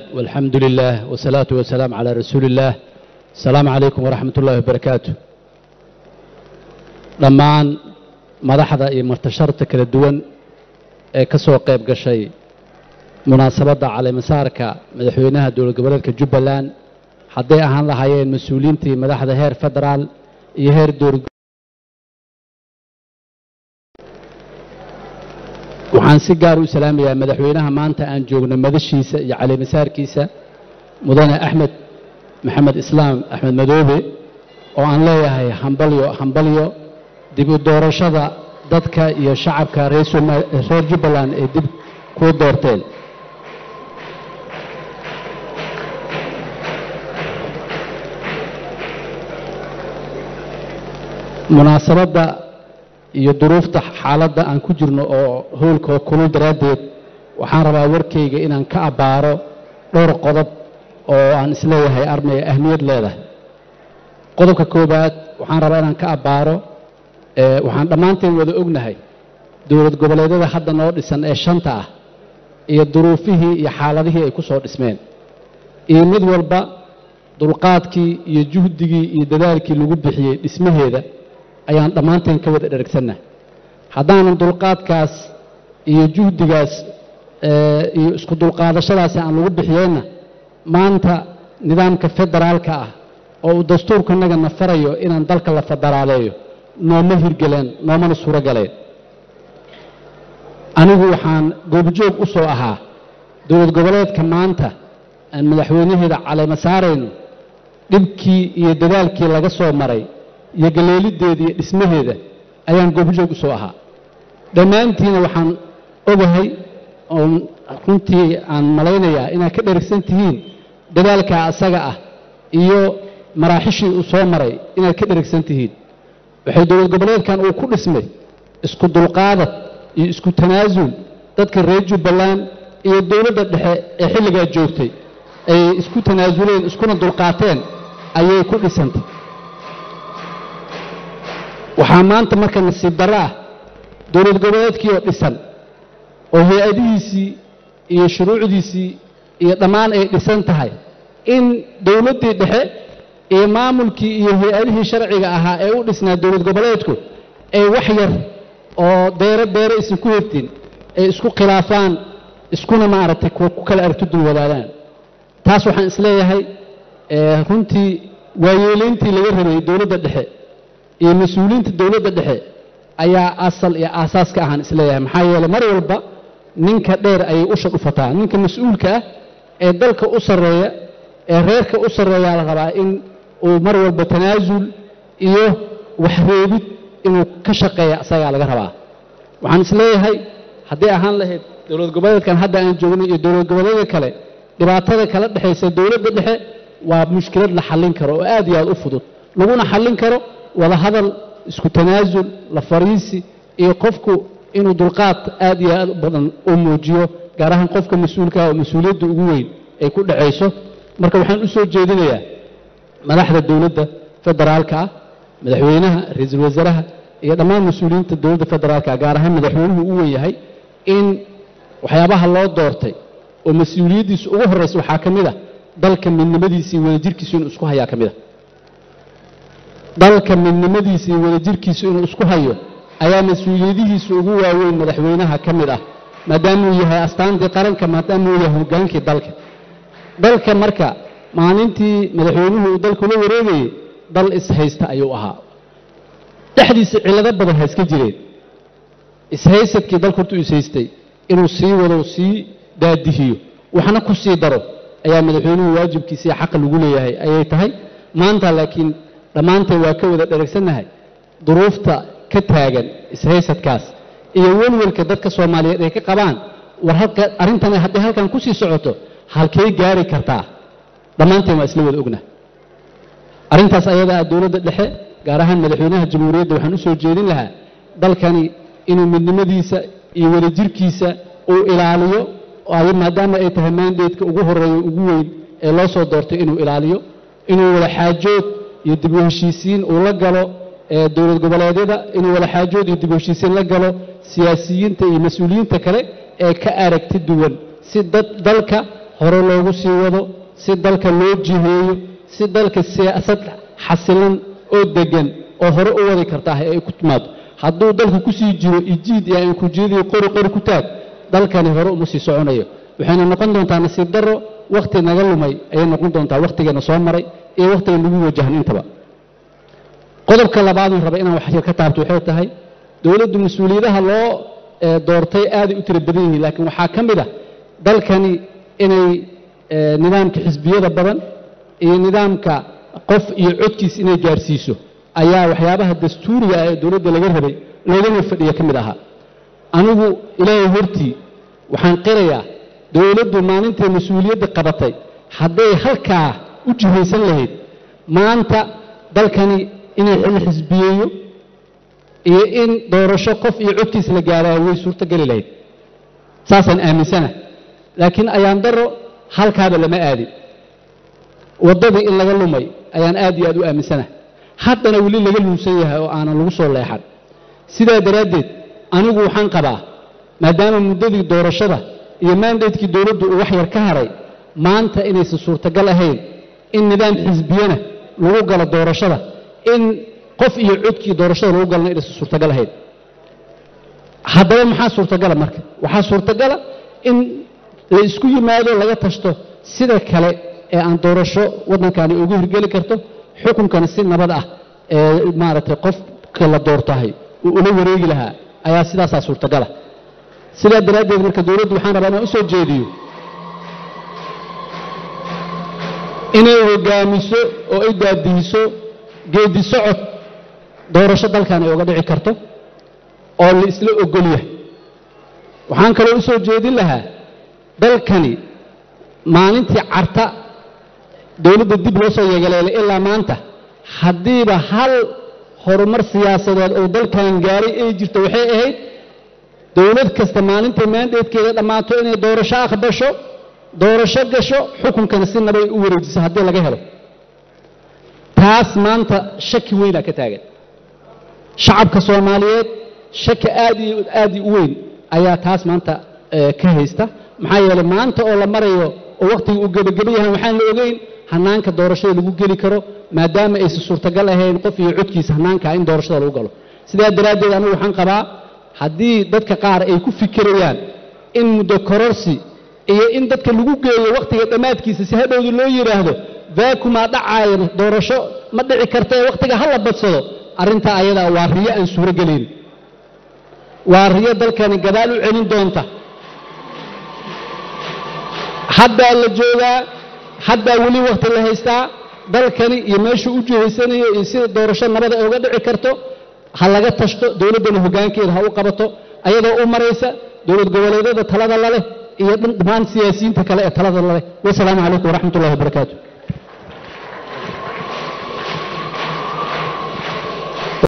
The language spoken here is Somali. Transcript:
والحمد لله والصلاة والسلام على رسول الله السلام عليكم ورحمة الله وبركاته dhammaan madaxda iyo martasharta kala duwan ee ka soo qayb gashay munaasabadda caleemasaarka madaxweynaha dowlad goboleedka jubbaland hadday ahaan lahaayeen mas-uuliyiintii madaxda heer federaal iyo heer dowlad waxaan si gaar u salaamayaa madaxweynaha maanta aan joogno madashiisa iyo caleemasaarkiisa mudane axmed maxamed islaam axmed madoobe oo aan leeyahay hambalyo hambalyo dib u doorashada dadka iyo shacabka reer Soma- reer jubbaland ay dib kuu doorteen munaasabadda iyo duruufta xaaladda aan ku jirno oo howlka oo kulul daraaddeed waxaan rabaa warkayga inaan ka abbaaro dhowr qodob oo aan isleeyahay armay ahmiyad leedahay qodobka koowaad waxaan rabaa inaan ka abbaaro ee waxaan dhammaanteen wada ognahay dowlad goboleedyada hadda noo dhisan ee shanta ah iyo duruufihii iyo xaaladihii ay ku soo dhismeen iyo mid walba dulqaadkii iyo juhdigii iyo dadaalkii lagu bixiyey dhismaheeda ayaan dhammaanteen ka wada dheragsannahay haddaanan dulqaadkaas iyo juhdigaas ee, iyo isku dulqaadashadaasi aan lagu bixiyeenna maanta nidaamka federaalka ah oo uu dastuurkanaga na farayo inaan dalka la federaaleeyo nooma hirgeleen noomana suuro galeen anigu waxaan goobjoog u soo ahaa dowlad goboleedka maanta aan madaxweynaheeda caleema saarayno dhibkii iyo dadaalkii laga soo maray iyo galeelideeda iyo dhismaheeda ayaan goobjoog u soo ahaa dhammaantiina waxaan ogahay oon runtii aan malaynayaa inaad ka dherigsan tihiin dadaalkaa asaga ah iyo maraaxishii uu soo maray inaad ka dherigsan tihiin waxay dowlad goboleedkan uu ku dhismay isku dulqaadad iyo isku tanaasul dadka reer jubbaland iyo dowladda dhexe ee xilligaa joogtay ay isku tanaasuleen iskuna dulqaateen ayay ku dhisantay waxaa maanta marka nasiib darro ah dowlad goboleedkii oo dhisan oo hay-adihiisii iyo shuruucdiisii iyo dhammaan ay dhisan tahay in dowladdii dhexe iyo maamulkii iyo hay-adihii sharciga ahaa ee u dhisnaa dowlad goboleedku ay wax yar oo deero deero isan ku hirtin ay isku khilaafaan iskuna maaragtay ku ku kala aragti dul wadaadaan taas waxaan isleeyahay ee, runtii waayeelayntii laga rabay dowladda dhexe iyo mas-uuliyiinta dowladda dhexe ayaa asal iyo aasaas ka ahaan isleeyahay maxaa yeelay mar walba ninka dheer ayay usha dhufataa ninka mas-uulka ah ee dalka u sarreeya ee reerka u sarreeyaa la rabaa in uu mar walba tanaasul iyo waxreebid inuu ka shaqeeya asagaa laga rabaa waxaan isleeyahay hadday ahaan lahayd dowlad goboleedkan hadda aan joogno iyo dowlad goboleedka kale dhibaatada kala dhexaysa dowladda dhexe waa mushkilad la xallin karo oo aad iyo aad u fudud laguna xallin karo wada hadal isku tanaasul la fariisi iyo qofku inuu dulqaad aad iyo aad u badan u muujiyo gaar ahaan qofka mas-uulka ah oo mas-uuliyadda ugu weyn ay ku dhacayso marka waxaan u soo jeedinayaa madaxda dowladda federaalka ah madaxweynaha ra-iisul wasaaraha iyo dhammaan mas-uuliyiinta dowladda federaalka gaar ahaan madaxweynuhu u wen yahay in waxyaabaha loo doortay oo mas-uuliyaddiisa ugu horraysa waxaa ka mid a dalka midnimadiisa iyo wadajirkiisu inuu isku hayaa ka mid a dalka midnimadiisa iyo wadajirkiisu inuu isku hayo ayaa mas-uuliyadihiisa ugu waaweyn madaxweynaha ka mid ah maadaamuu yahay astaantii qaranka maadaamuu yahay hogaankii dalka dalka marka maalintii madaxweynuhu uu dalku la wareegayey dal ishaysta ayuu ahaa dhexdiisa cillado badan ha iska jireen ishaysadkii dalku hortuu ishaystay inuu sii wado sii daadihiyo waxna ku sii daro ayaa madaxweynuhu waajibkiisa iyo xaqa lagu leeyahay ayay tahay maanta laakiin dhammaanteen waa ka wada dheragsannahay duruufta ka taagan ishaysadkaas iyo welwelka dadka soomaaliyeed ay ka qabaan war halka arrintan hadday halkan ku sii socoto halkay gaari kartaa dhammaanteen waa isla wada ogna arrintaas ayada ah dowladda dhexe gaar ahaan madaxweynaha jamhuuriyadda waxaan u soo jeedin lahaa dalkani inuu midnimadiisa iyo wadajirkiisa uu ilaaliyo ay maadaama ay tahay mandateska ugu horeeya ugu weyn ee loo soo doortay inuu ilaaliyo inuu wada xaajood iyo dib u heshiisiin uu la galo ee dowlad goboleedyada inuu wada xaajood iyo dib u heshiisiin la galo siyaasiyiinta iyo mas-uuliyiinta kale ee ka aragti duwan si dad dalka hore loogu sii wado si dalka loo jiheeyo si dalka siyaasad xasilan oo deggan oo hore u wadi kartaa ay ku timaado hadduu dalku ku sii jiro ijiid iyo aan ku jeediyo qori qori ku taag dalkani hore uma sii soconayo waxayna noqon doontaa nasiib darro wakhti naga lumay ayay noqon doontaa wakhtigeena soo maray iyo wakhtiga nagu wajahan intaba qodobka labaadun raba inaan wax yar ka taabto waxay tahay dowladdu mas-uuliyadaha loo doortay aaday u tiro badan yihiin laakiin waxaa ka mid ah dalkani inay nidaamka xisbiyada badan iyo nidaamka qof iyo codkiis inay gaarsiiso ayaa waxyaabaha dastuuriga ah ee dowladda laga rabay loogana fadhiya ka mid ahaa anigu ilaahay hortii waxaan qirayaa dowladdu maalintay mas-uuliyadda qabatay hadday halkaa u jihaysan lahayd maanta dalkani inay la xisbiyeeyo iyo in doorasho qof iyo codkiis la gaaraayo way suurtogeli lahayd saasaan aaminsana laakiin ayaan daro halkaaba lama aadin waddadii in laga lumay ayaan aad iyo aad u aaminsana haddana weli laga luunsan yahay oo aanan lagu soo leexan sidaa daraaddeed anigu waxaan qabaa maadaama muddadii doorashada iyo maandaydkii dowladdu uu wax yar ka haray maanta inaysan suurtagal ahayn in nidaam xisbiyana lagu galo doorashada in qof iyo codkii doorashada lagu galana inaysan suurtagal ahayn haddaba maxaa suurtagala marka waxaa suurtagala in la isku yimaado laga tashto sida kale ee aan doorasho waddankani ugu hirgeli karto xukunkana si nabad ah ee maaragtay qofka la doortahay uu ula wareegi lahaa ayaa sidaasaa suurtagala sidaa daraaddeed marka dowladdu waxaan rabaa inaan u soo jeediyo inay hogaamiso oo ay daadihiso geedi socod doorasho dalkan ay uga dhici karto oo la isla ogol yahay waxaan kaloo u soo jeedin lahaa dalkani maalintii carta dowladda dib loo soo yeegaleelay ilaa maanta haddiiba hal horumar siyaasadeed oo dalkan gaaray ay jirto waxay ahayd dowlad kasta maalintay maandeedkeeda dhammaato inay doorasho aqbasho doorasho gasho xukunkana si nabay u wareejiso haddii laga helo taas maanta shaki weynaa ka taagan shacabka soomaaliyeed shaki aad iyo aad u weyn ayaa taas maanta ka haysta maxaa yeelay maanta oo la marayo oo wakhtiga uu gebageba yahay waxaan la ogeyn hanaanka doorashada lagu geli karo maadaama aysan suurtagal ahayn qof iyo codkiisa hanaankaa in doorashada lagu galo sidaa daraaddeed anigu waxaan qabaa haddii dadka qaar ay ku fikirayaan in muddo kororsi iyo in dadka lagu geeyo wakhtiga dhammaadkiisa si hadhowda loo yidhaahdo vaakumaa dhacaaya doorasho ma dhici kartae wakhtiga ha la badsado arrintaa ayadaa waa riyo aan suuro gelayn waa riyo dalkani gadaal u celin doonta haddaa la joogaa haddaa weli wakhti la haystaa dalkani iyo meeshuu u jihaysanayo iyo sida doorasho nabada ay uga dhici karto ha laga tashto dowladdana hoggaankeeda ha u qabato ayadoo u maraysa dowlad goboleedyada talada laleh iyo dhammaan siyaasiyiinta kale ee talada laleh wasalaamu calaykum waraxmat ullahi wabarakaatu